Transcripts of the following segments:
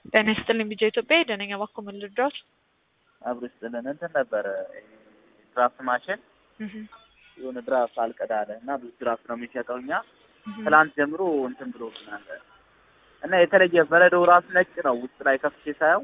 ጤና ይስጥልኝ ቢጃ ኢትዮጵያ የደነኛ ባኮ ምን ልርዳዎት? አብሮ ይስጥልን እንትን ነበረ ድራፍት ማሽን የሆነ ድራፍት አልቀዳ አለ እና ብዙ ድራፍት ነው የሚሸጠው እኛ ትላንት ጀምሮ እንትን ብሎብናል እና የተለየ በረዶው ራሱ ነጭ ነው ውስጥ ላይ ከፍቼ ሳየው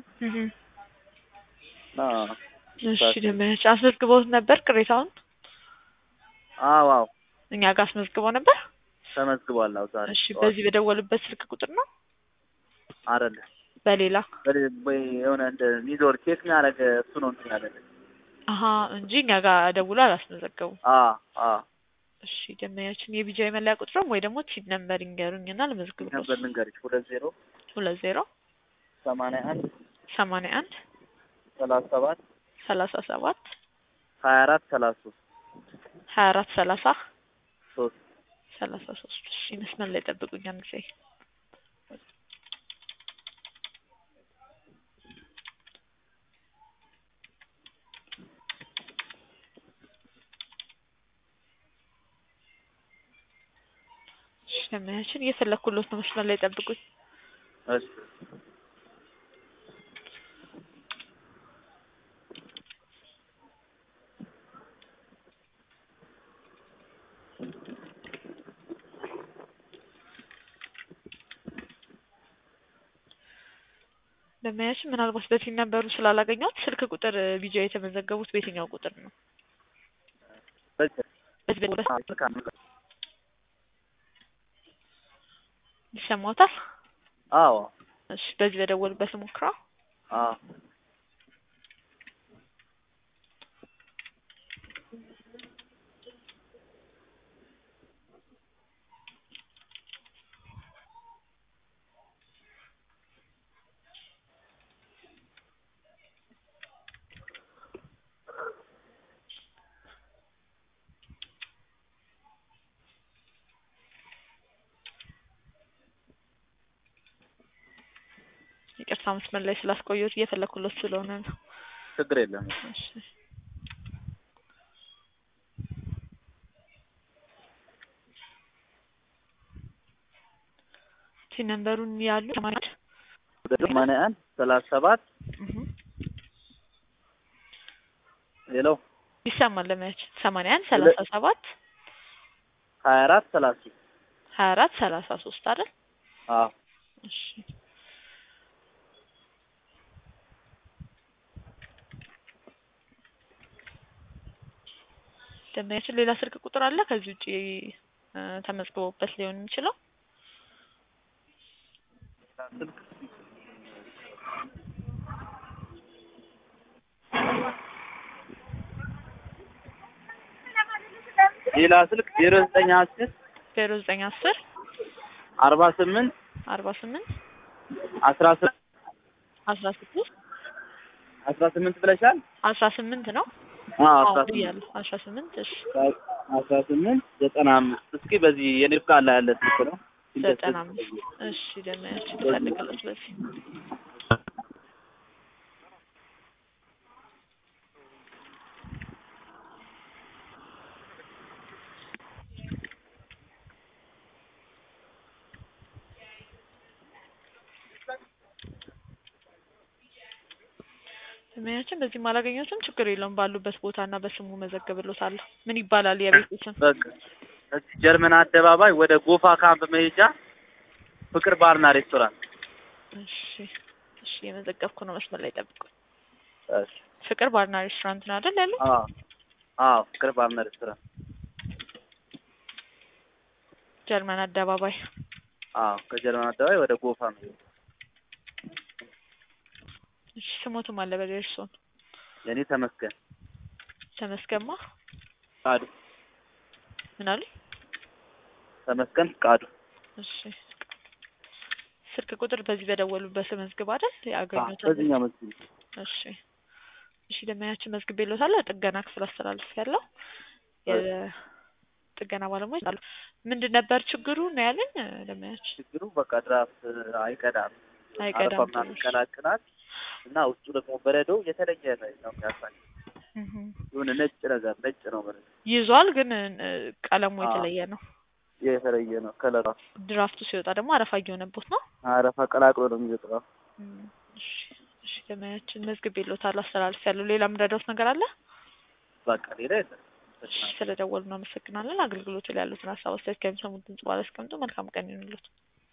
እና እሺ ደመያች አስመዝግበውት ነበር ቅሬታውን አዎ አዎ እኛ ጋር አስመዝግበው ነበር ተመዝግቧል አዎ ዛሬ እሺ በዚህ በደወሉበት ስልክ ቁጥር ነው አይደለ በሌላ ወይ የሆነ እንደ ሚዞር ቼክ የሚያደርግ እሱ ነው እንትን ያደረገ አሀ እንጂ እኛ ጋር ደውሎ አላስመዘገቡም አ አ እሺ ደመያችን የቢጃ የመለያ ቁጥርም ወይ ደግሞ ቲድ ነምበር ይንገሩኝ እና ልመዝግብ ነበር ልንገርሽ ሁለት ዜሮ ሁለት ዜሮ ሰማንያ አንድ ሰማንያ አንድ ሰላሳ ሰባት ሰላሳ ሰባት ሀያ አራት ሰላሳ ሶስት ሀያ አራት ሰላሳ ሶስት ሰላሳ ሶስት እሺ መስመር ላይ ጠብቁኝ አንድ ጊዜ እሺ ደመያችን እየፈለኩሎት ነው መስመር ላይ ጠብቁኝ እሺ ደመያችን ምናልባት በፊት ነበሩ ስላላገኘሁት ስልክ ቁጥር ቢጃ የተመዘገቡት በየትኛው ቁጥር ነው? በዚህ በዚህ በሁለት ልክ አንዱ ይሰማዎታል? አዎ እሺ በዚህ በደወሉበት ሞክረው። አዎ ይቅርታ መስመር ላይ ስላስቆየሁት እየፈለኩሎት ስለሆነ ነው። ችግር የለም እሺ ቲ ነምበሩን ያሉ ማለት ሰማንያ አንድ ሰላሳ ሰባት ሄሎ ይሰማል ለማያች ሰማንያ አንድ ሰላሳ ሰባት ሀያ አራት ሰላሳ ሶስት ሀያ አራት ሰላሳ ሶስት አይደል? አዎ እሺ ደንበኛችን ሌላ ስልክ ቁጥር አለ ከዚህ ውጪ እ ተመዝግቦበት ሊሆን የሚችለው ስልክ ሌላ ስልክ ዜሮ ዘጠኝ አስር ዜሮ ዘጠኝ አስር አርባ ስምንት አርባ ስምንት አስራ ስምንት አስራ ስድስት አስራ ስምንት ብለሻል? አስራ ስምንት ነው አዎ አዎ አስራ ስምንት ብያለሁ አስራ ስምንት እሺ አስራ ስምንት ዘጠና አምስት እስኪ በዚህ የኔፍቃ ላይ ያለ ስልክ ነው ዘጠና አምስት እሺ ደንበኛችን ልፈልግለት በዚህ ደንበኛችን በዚህም አላገኘሁትም ችግር የለውም ባሉበት ቦታ እና በስሙ መዘግብሎታለሁ ምን ይባላል የቤቱ ስም በቃ እዚህ ጀርመን አደባባይ ወደ ጎፋ ካምፕ መሄጃ ፍቅር ባርና ሬስቶራንት እሺ እሺ የመዘገብኩ ነው መስመር ላይ ጠብቁኝ እሺ ፍቅር ባርና ሬስቶራንት ነው አይደል ያለው አዎ አዎ ፍቅር ባርና ሬስቶራንት ጀርመን አደባባይ አዎ ከጀርመን አደባባይ ወደ ጎፋ መሄጃ እሺ ስሞቱም አለ በደርሶን የኔ ተመስገን ተመስገማ ፍቃዱ ምን አሉ ተመስገን ፍቃዱ እሺ ስልክ ቁጥር በዚህ በደወሉበት መዝግብ አይደል ያገኙት በዚህኛው መስጊድ እሺ እሺ ደመኛችን መዝግቤልዎታለሁ ጥገና ክፍል አስተላልፍ ያለው የጥገና ባለሙያዎች አሉ ምንድን ነበር ችግሩ ነው ያለኝ ደመኛችን ችግሩ በቃ ድራፍት አይቀዳም አረፋ አይቀዳም ምናምን ይቀላቅላል እና ውስጡ ደግሞ በረዶ የተለየ ነው የሚያሳይ እህ የሆነ ነጭ ነገር ነጭ ነው በረዶ ይዟል ግን እ ቀለሙ አዎ። የተለየ ነው የተለየ ነው ከለሯ ድራፍቱ ሲወጣ ደግሞ አረፋ እየሆነቦት ነው አረፋ ቀላቅሎ ነው የሚወጣው እም፣ እሺ እሺ ደመያችን መዝግቤልዎታል አስተላልፍ ያለው ሌላ የምረዳዎት ነገር አለ? በቃ ሌላ የለም። እሺ ስለደወሉ እናመሰግናለን። አገልግሎቱ ላይ ያሉትን ሀሳብ አስተያየት ከሚሰሙት ድምጽ በኋላ ያስቀምጡ። መልካም ቀን ይሁንልዎት።